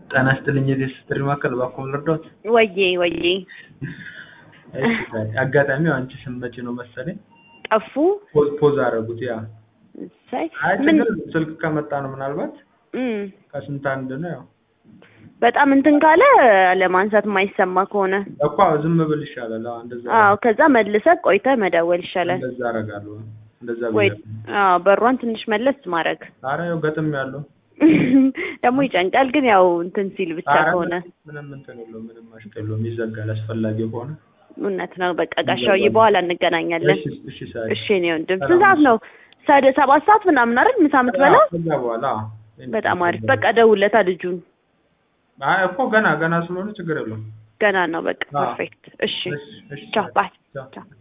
ጤና ይስጥልኝ የዚህ ስትሪ ማዕከል እባክዎ ልርዳዎት? ወዬ ወዬ እሺ ዛሬ አጋጣሚው አንቺ ስትመጪ ነው መሰለኝ ጠፉ። ፖዝ ፖዝ አደረጉት ያ እሰይ አይ ምን ችግር የለውም ስልክ ከመጣ ነው ምናልባት እም፣ ከስንት አንድ ነው ያው በጣም እንትን ካለ ለማንሳት የማይሰማ ከሆነ እኮ ዝም ብል ይሻላል አዎ እንደዛ አዎ፣ ከዛ መልሰህ ቆይተህ መደወል ይሻላል። እንደዛ አደርጋለሁ እንደዛ ወይ ብያለሁ አዎ፣ በሯን ትንሽ መለስ ማድረግ ኧረ ያው ገጥም ያለው ደግሞ ይጨንቃል። ግን ያው እንትን ሲል ብቻ ኧረ ከሆነ ምንም እንትን የለውም ምንም አሽቅ የለውም ይዘጋል አስፈላጊ ከሆነ እውነት ነው። በቃ ጋሻውዬ በኋላ እንገናኛለን። እሺ እሺ ሳይ እሺ እኔ ወንድም ስንት ሰዓት ነው? ሳደ ሰባት ሰዓት ምናምን አይደል ምሳ የምትበላው? ከዛ በኋላ አዎ። በጣም አሪፍ። በቃ ደውለታ ልጁን አይ እኮ ገና ገና ስለሆነ ችግር የለውም ገና ነው። በቃ አዎ። ፐርፌክት። እሺ እሺ እሺ ቻው ባይ ቻው ቻው